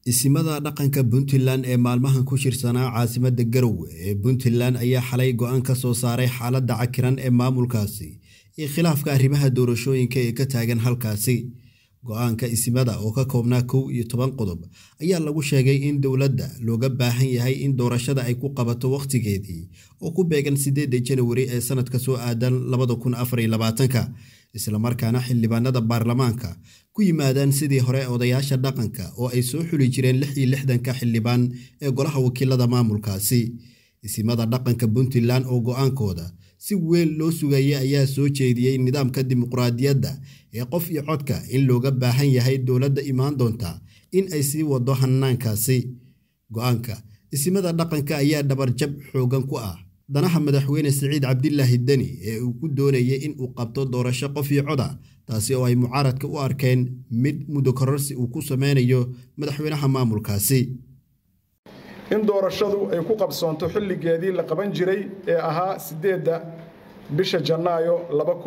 isimada dhaqanka puntland ee maalmahan ku shirsanaa caasimada garowe ee puntland ayaa xalay go-aan ka soo saaray xaaladda cakiran ee maamulkaasi iyo khilaafka arrimaha doorashooyinka ee ka taagan halkaasi go-aanka isimada oo ka koobnaa kow iyo toban qodob ayaa lagu sheegay in dowladda looga baahan yahay in doorashada ay ku qabato wakhtigeedii oo ku beegan sideeda janawari ee sanadka soo aadan labada kun afariyo labaatanka islamarkaana xildhibaanada baarlamaanka ku yimaadaan sidii hore odayaasha dhaqanka oo ay soo xuli jireen lix iyo lixdanka xildhibaan ee golaha wakiilada maamulkaasi isimada dhaqanka puntland oo go-aankooda si weyn loo sugayay ayaa soo jeediyey nidaamka dimuqraadiyadda ee qof iyo codka in looga baahan yahay dowladda imaan doonta in ay sii wado hanaankaasi go-aanka isimada dhaqanka ayaa dhabarjab xoogan ku ah danaha madaxweyne siciid cabdilaahi deni ee uu ku doonayay in uu qabto doorasho qof iyo coda taasi oo ay mucaaradka u arkeen mid muddo kororsi uu ku sameynayo madaxweynaha maamulkaasi in doorashadu ay ku qabsoonto xilligeedii la qaban jiray ee ahaa siddeedda bisha janaayo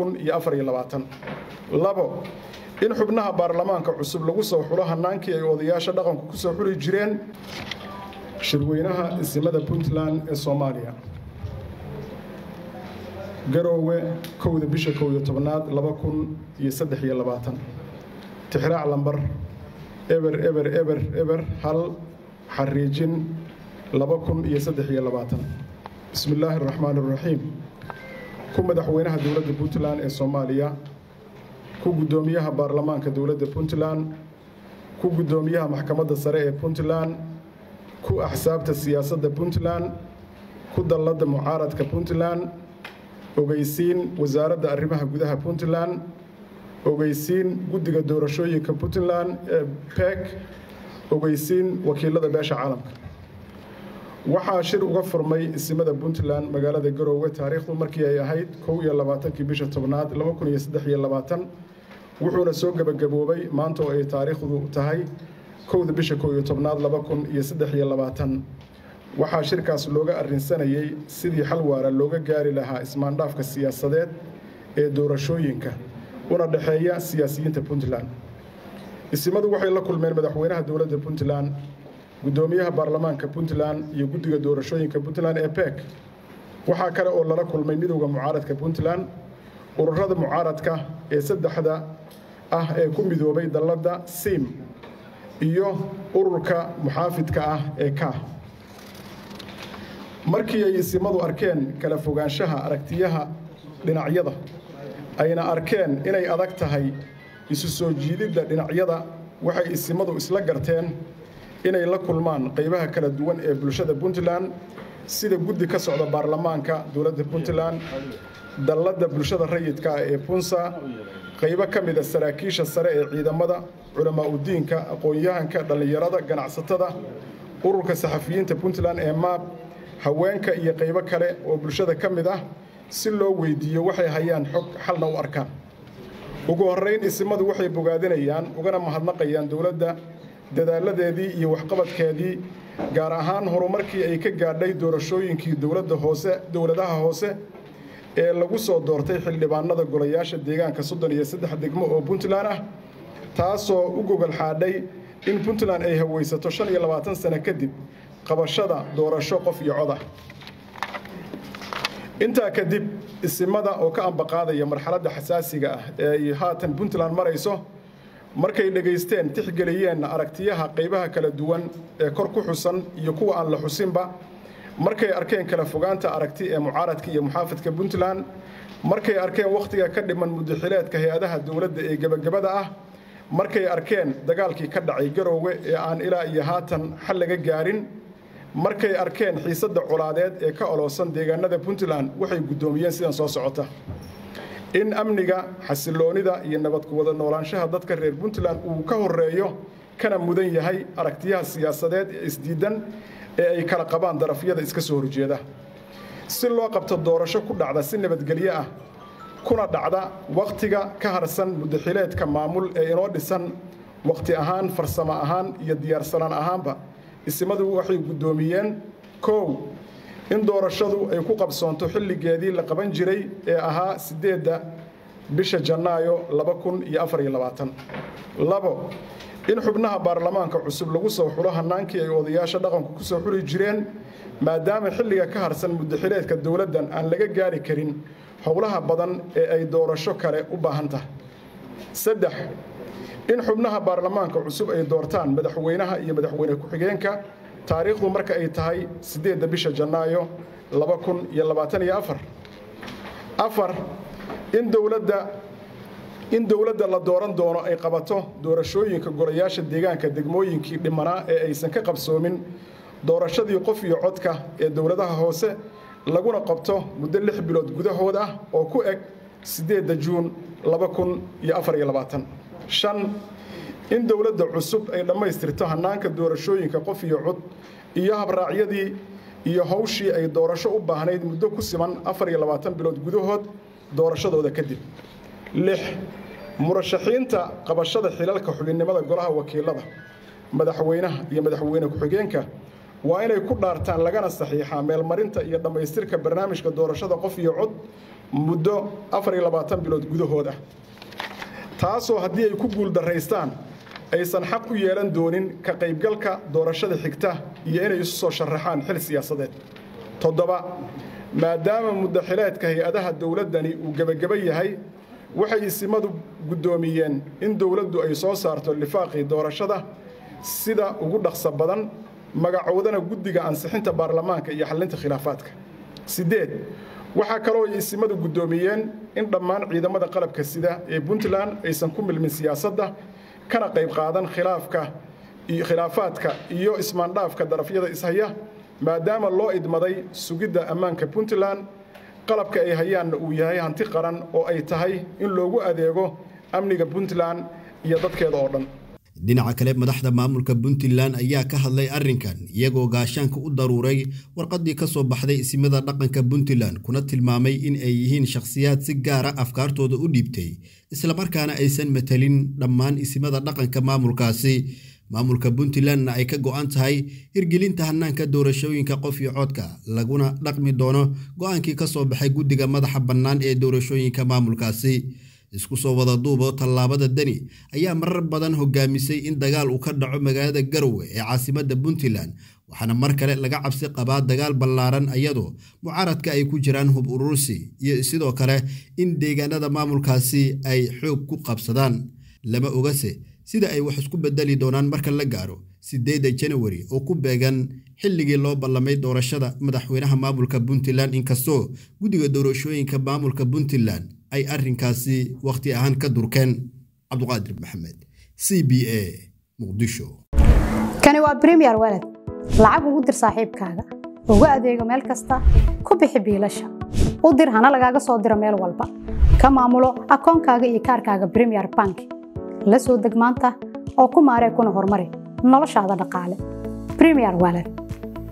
labo in xubnaha baarlamaanka cusub lagu soo xulo hannaankii ay odayaasha dhaqanku ku soo xuli jireen shirweynaha isimada puntland ee soomaaliya garoowe kowda bisha kow iyo tobnaad laba kun iyo saddex iyo labaatan tixraac lambar eber eber eber eber hal xariijin laba kun iyo saddex iyo labaatan bismi illaahi araxmaan araxiim ku madaxweynaha dowladda puntland ee soomaaliya ku guddoomiyaha baarlamaanka dowladda puntland ku guddoomiyaha maxkamadda sare ee puntland ku axsaabta siyaasadda puntland ku dalladda mucaaradka puntland ogeysiin wasaaradda arrimaha gudaha puntland ogeysiin guddiga doorashooyinka puntland ee bek ogeysiin wakiilada beesha caalamka waxaa shir uga furmay isimada puntland magaalada garoowe taariikhdu markii ay ahayd kow iyo labaatankii bisha tobnaad laba kun iyo saddex iyo labaatan wuxuuna soo gebagaboobay maanta oo ay taariikhdu tahay kowda bisha kow iyo tobnaad laba kun iyo saddex iyo labaatan waxaa shirkaas looga arrinsanayay sidii xal waara looga gaari lahaa ismaandhaafka siyaasadeed ee doorashooyinka una dhexeeya siyaasiyiinta puntland isimadu waxay la kulmeen madaxweynaha dowladda puntland guddoomiyaha baarlamaanka puntland iyo guddiga doorashooyinka puntland ee bek waxaa kale oo lala kulmay midowda mucaaradka puntland ururada mucaaradka ee saddexda ah ee ku midoobay dalladda sim iyo ururka muxaafidka ah ee ka markii ay isimadu arkeen kala fogaanshaha aragtiyaha dhinacyada ayna arkeen inay adag tahay isu soo jiididda dhinacyada waxay isimadu isla garteen inay la kulmaan qaybaha kala duwan ee bulshada puntland sida guddi ka socda baarlamaanka dowladda puntland dalladda bulshada rayidka ee punsa qaybo ka mida saraakiisha sare ee ciidamada culamaa udiinka aqoon-yahanka dhallinyarada ganacsatada ururka saxafiyiinta puntland ee maab haweenka iyo qaybo kale oo bulshada ka mid ah si loo weydiiyo waxay hayaan xog xalna u arkaan ugu horrayn isimadu waxay bogaadinayaan ugana mahadnaqayaan dowladda dadaaladeedii iyo waxqabadkeedii gaar ahaan horumarkii ay ka gaadhay doorashooyinkii dowladda hoose dowladaha hoose ee lagu soo doortay xildhibaanada golayaasha deegaanka soddon iyo saddex degmo oo puntland ah taasoo u gogol xaadhay in puntland ay hawaysato shan iyo labaatan sano kadib qabashada doorasho qof iyo cod ah intaa kadib isimada oo ka ambaqaadaya marxaladda xasaasiga ah ee ay haatan puntland marayso markay dhegaysteen tixgeliyeenna aragtiyaha qaybaha kala duwan ee kor ku xusan iyo kuwa aan la xusinba markay arkeen kala fogaanta aragti ee mucaaradka iyo muxaafidka puntland markay arkeen wakhtiga ka dhiman mudaxileedka hay-adaha dowladda ee gebagabada ah markay arkeen dagaalkii ka dhacay garoowe ee aan ilaa iyo haatan xal laga gaarin markay arkeen xiisadda colaadeed ee ka oloosan deegaanada puntland waxay guddoomiyeen sidan soo socota in amniga xasiloonida iyo nabad ku wada noolaanshaha dadka reer puntland uu ka horeeyo kana mudan yahay aragtiyaha siyaasadeed ee isdiidan ee ay kala qabaan darafyada iska soo horjeeda si loo qabto doorasho ku dhacda si nabadgelyo ah kuna dhacda wakhtiga ka harsan mudaxileedka maamul ee inoo dhisan wakhti ahaan farsamo ahaan iyo diyaarsanaan ahaanba isimadu waxay guddoomiyeen kow in doorashadu ay ku qabsoonto xilligeedii la qaban jiray ee ahaa siddeedda bisha janaayo laba kun iyo afar iyo labaatan labo in xubnaha baarlamaanka cusub lagu soo xulo hannaankii ay odayaasha dhaqanku ku soo xuli jireen maadaama xilliga ka harsan muddaxileedka dowladdan aan laga gaari karin howlaha badan ee ay doorasho kale u baahan tahay saddex in xubnaha baarlamaanka cusub ay doortaan madaxweynaha iyo madaxweyne ku-xigeenka taariikhdu marka ay tahay siddeedda bisha janaayo laba kun iyo labaatan iyo afar afar in dowladda in dowladda la dooran doono ay qabato doorashooyinka golayaasha deegaanka degmooyinkii dhimanaa ee aysan ka qabsoomin doorashadii qof iyo codka ee dowladaha hoose laguna qabto muddo lix bilood gudahood ah oo ku eg siddeedda juun laba kun iyo afar iyo labaatan shan in dowladda cusub ay dhammaystirto hannaanka doorashooyinka qof iyo cod iyo habraacyadii iyo hawshii ay doorasho u baahnayd muddo ku siman afar iyo labaatan bilood gudahood doorashadooda kadib lix murashaxiinta qabashada xilalka xubinnimada golaha wakiilada madaxweynaha iyo madaxweyne ku-xigeenka waa inay ku dhaartaan lagana saxiixaa meelmarinta iyo dhammaystirka barnaamijka doorashada qof iyo cod muddo afar iyo labaatan bilood gudahood ah taasoo haddii ay ku guuldaraystaan aysan xaq u yeelan doonin ka qaybgalka doorashada xigta iyo inay isu soo sharaxaan xil siyaasadeed toddoba maadaama muddaxileedka hay-adaha dowladdani uu gebageba yahay waxay isimadu guddoomiyeen in dowladdu ay soo saarto lifaaqii doorashada sida ugu dhaqso badan magacoodana guddiga ansixinta baarlamaanka iyo xallinta khilaafaadka siddeed waxaa kaloo ay isimadu guddoomiyeen in dhammaan ciidamada qalabka sida ee puntland aysan ku milmin siyaasadda kana qayb qaadan khilaafka khilaafaadka iyo ismaandhaafka darafyada ishaya maadaama loo idmaday sugidda ammaanka puntland qalabka ay hayaanna uu yahay hanti qaran oo ay tahay in loogu adeego amniga puntland iyo dadkeeda oo dhan dhinaca kale madaxda maamulka puntland ayaa ka hadlay arrinkan iyagoo gaashaanka u daruuray warqaddii ka soo baxday isimada dhaqanka puntland kuna tilmaamay in ay yihiin shakhsiyaad si gaara afkaartooda u dhiibtay islamarkaana aysan matelin dhammaan isimada dhaqanka maamulkaasi maamulka puntlandna ay ka go'an tahay hirgelinta hannaanka doorashooyinka qof iyo codka laguna dhaqmi doono go'aankii ka soo baxay guddiga madaxa bannaan ee doorashooyinka maamulkaasi isku soo wada duubo tallaabada deni ayaa marar badan hogaamisay in dagaal uu ka dhaco magaalada garowe ee caasimadda puntland waxaana mar kale laga cabsi qabaa dagaal ballaaran iyadoo mucaaradka ay ku jiraan hub urursi iyo sidoo kale in deegaanada maamulkaasi ay xoog ku qabsadaan lama ogase sida ay wax isku bedeli doonaan marka la gaaro sideedda janawari oo ku beegan xilligii loo ballamay doorashada madaxweynaha maamulka puntland inkastoo guddiga doorashooyinka maamulka puntland ay arrinkaasi wakhti ahaan ka durkeen cabduqaadir maxamed c b a muqdisho kani waa bremiyer weled lacag ugu dir saaxiibkaaga ugu adeego meel kasta ku bixi biilasha u dir hana lagaaga soo diro meel walba ka maamulo akoonkaaga iyo kaarkaaga bremiyer bank la soo deg maanta oo ku maaree kuna horumari noloshaada dhaqaale bremiyer weled